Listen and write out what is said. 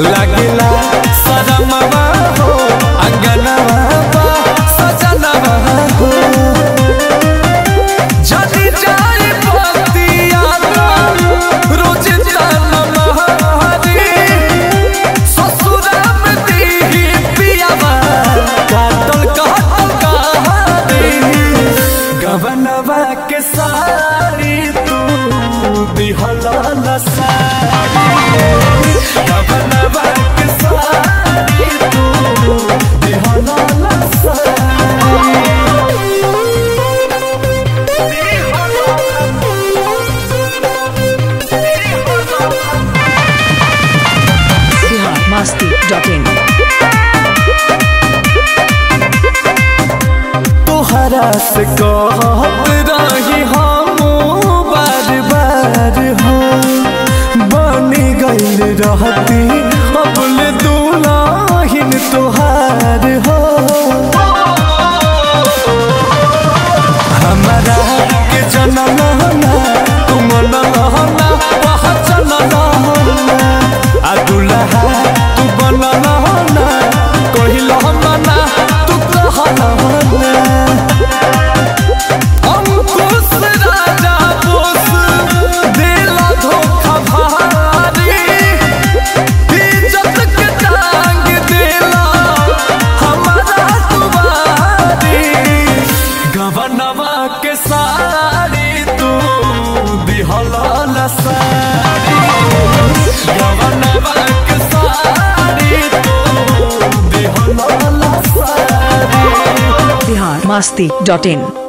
लगला सदमवा हो अंगनवा बा सजनवा हो जदी जाई बतिया रोज ताना महारी ससुरा में दीही पियावा काटल काटल कहानी गवनवा के सारी तू दिहला न सारी गवनवा के सारी तू दिहला न सारी Bihar Masti.in. तोहरा से कहत रही हम बार बार हो बनी गईल रहती अबल दुलाहिन तोहार हो हमारा के जनना तुम नहना पहचन नहना आ दुल्हा तू बनना कहिल मना तू कहना अंकुश राजा बोस दिला धोखा भारी इज्जत के टांग दिला हमारा तुम्हारी गवनवा के सारी तू दिहला न सारी गवनवा के सारी तू दिहला न सारी Bihar Masti.in.